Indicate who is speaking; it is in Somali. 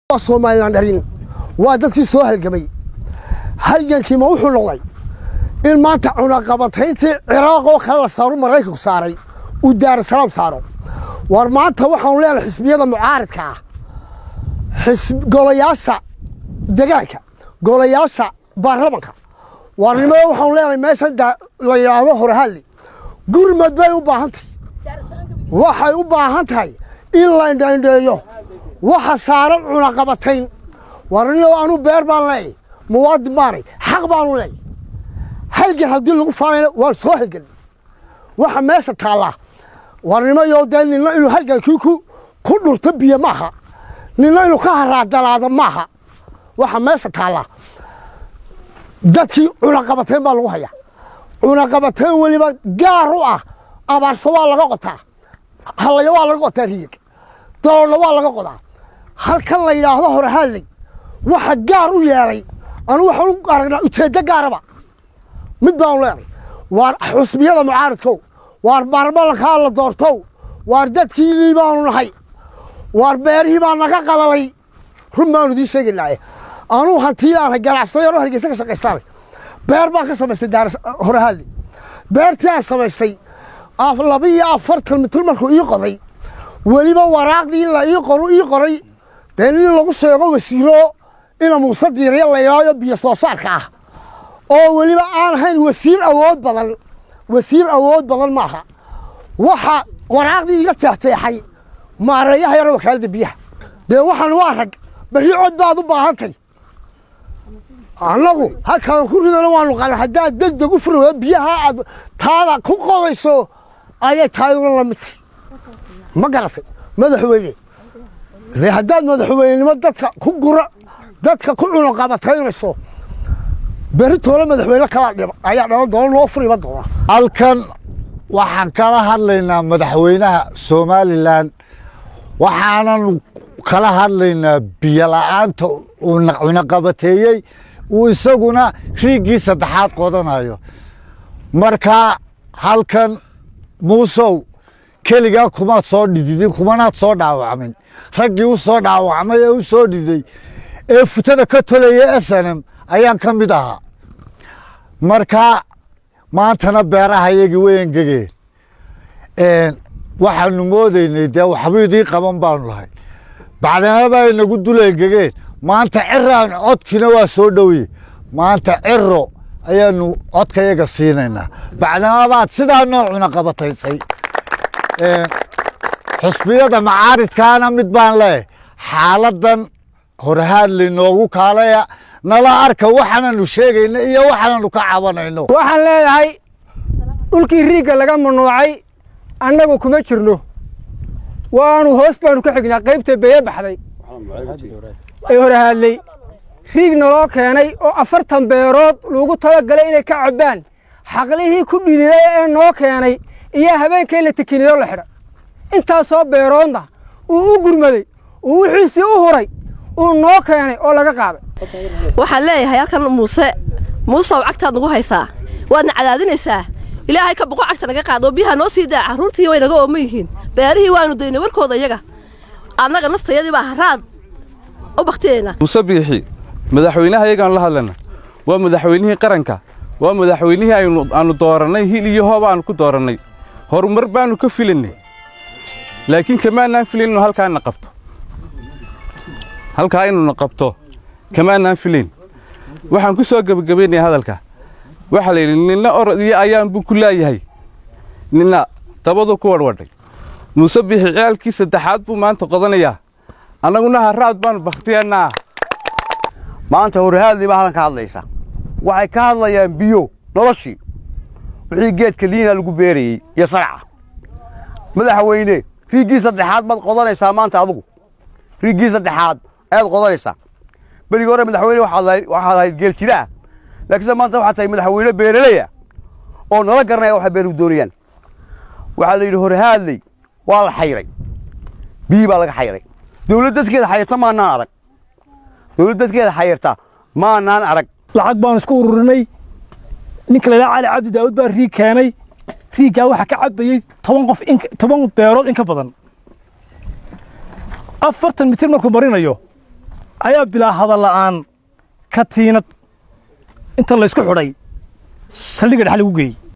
Speaker 1: somalilan dharin waa dadkii soo halgamay halgankiima wuxuu noqday in maanta cunaqabatayntii ciraaq oo kale la saaro maraykanku saaray uu daarasalaam saaro war maanta waxaanu leenahay xisbiyada mucaaridka ah golayaasha degaanka golayaasha baarlamanka warnimada waxaanu leenahay meeshan la yidhaahdo horahadli gurmad bay u baahan tahay waxay u baahan tahay in la indhaindheeyo waxa saaran cunaqabatayn warniyo anu beer baan leeyahy muwaadin baanay xaq baanu leeyahy halgan haddii lagu faanayna waan soo halgan waxa meesha taallaa warnimayo dee nina inuu halgankii ku ku dhurto biyo maaha nina inuu ka haraadalaado maaha waxa meesha taallaa dadkii cunaqabatayn baa lagu hayaa cunaqabatayn weliba gaar u ah abaarso waa laga qotaa hallaya waa laga qotaa riyig daloolna waa laga qodaa halkan la yidhaahdo horahadley waxa gaar u yeelay anu waxaan u aragnaa ujeeddo gaaraba mid baanu leenay waar xusbiyada mucaaridkow waar baarlamankaa la doortow waar dadkiinii baanu nahay waar beerihii baa naga qalalay run baanu idiin sheegaynaaye anuu hantii aanhay ganacsaday anuu hargeysa ka shaqaystaanay beer baan ka samaystay daar horahadley beertii aan samaystay laba iyo afartan mitir markuu ii qoday weliba waraaqdii in la ii qoro ii qoray dee nin lagu sheego wasiiro ina muuse diiraya la yidhahdo biyo soo saarka ah oo weliba aan ahayn wasiir awood badan wasiir awood badan maaha waxa waraaqdii iga jeexjeexay maareeyaha yaro wakaaladda biyaha dee waxaan waa rag berri cod baad u baahantay annagu halkaan ku ridana waanu qala haddaad deg deg u furi biyaha aad taada ku qodayso ayay taaduna lamidtay ma garatay madaxweyne dee haddaad madaxweynenimo dadka ku gura dadka ku cunaqabataynayso berri toole madaxweyne kalaa dhib ayaa dhalan doona loo furiba doona
Speaker 2: halkan waxaan kala hadlaynaa madaxweynaha somalilan waxaananu kala hadlaynaa biyo la'aanta uu cunaqabateeyey uu isaguna riiggii saddexaad qodanayo marka halkan muusow keligaa kumaad soo dhididin kumanaad soo dhaawacmin raggii u soo dhaawacmay ee u soo dhiday ee futada ka tolaya snm ayaan ka mid ahaa marka maantana beeraha yagii way engegeen waxaanu moodaynay dee waxba idii qaban baanu lahay bacdamaba ay nagu dul engegeen maanta ciraan codkiina waa soo dhowye maanta ciro ayaanu codkayaga siinaynaa bacdamabaad sidaa noo cunaqabataysay xusbiyada macaaridkaana mid baan leeyahay xaaladan horhaadley noogu kaalaya nala arka waxaananu sheegayno iyo waxaananu ka cabanayno
Speaker 3: waxaan leeyahay dhulkii riigga laga manuucay annagu kuma jirno waanu hoos baanu ka xignaa qaybta beye baxday ee horhaadley riig naloo keenay oo afartan beerood lagu talagalay inay ka cabbaan xaqlihii ku dhididay ee noo keenay iyo habeenkii la tekinido la xidha intaasoo beeroodna uu u gurmaday uu wixiisii u huray uu noo keenay oo laga qaaday
Speaker 4: waxaan leeyahay halkan muuse muusew cagtaad nagu haysaa waadna cadaadinaysaa ilaahay ka boqo cagta naga qaad oo biyaha noo sii daa carruurtii way naga ooman yihiin beerihii waanu daynay warkooda iyaga annaga naftayadii baa haraad u baktiyayna
Speaker 5: muuse biixi madaxweynaha iyagaanu la hadlayna waa madaxweynihii qaranka waa madaxweynihii aanu doorannay hil iyo hoob aanu ku doorannay horumar baannu ka filaynay laakiin kamaanaan filayn inuu halkaana qabto halkaa inuuna qabto kamaanaan filayn waxaan ku soo gebagabaynaya hadalka waxaa la yidhi ninna orod iyo ayaan buu ku laayahay ninna dabaduu ku wadhwadhay muuse bixi ciyaalkii saddexaad buu maanta qodanayaa annaguna haraad baannu bakhtiyannaa
Speaker 6: maanta horhaadlii baa halkan ka hadlaysa waxay ka hadlayaan biyo noloshii wixii geedka liina lagu beerayey iyo sagaca madaxweyne riiggii saddexaad baad qodanaysaa maanta adugu riiggii saddexaad ayaad qodanaysaa berigii hore madaxweyne waxaad ahayd geel jiraah laakiinse maanta waxaad tahay madaxweyne beeraleya oo nala garanaya waxay beeruhu doonayaan waxaa la yidhi horhaadley waa la xayray biyi baa laga xayray dawlad dadkeeda xayirta maanaan arag dawlad dadkeeda xayirta maanaan arag
Speaker 3: lacag baanu isku ururinay ninka la cali cabdi daawud baa riig keenay riiggaa waxaa ka cabbayey toban qof toban beerood in ka badan afartan mitir markuu marinayo
Speaker 7: ayaa bilaa hadal la'aan katiinad inta laysku xidhay saldhigga dhex lagu geeyey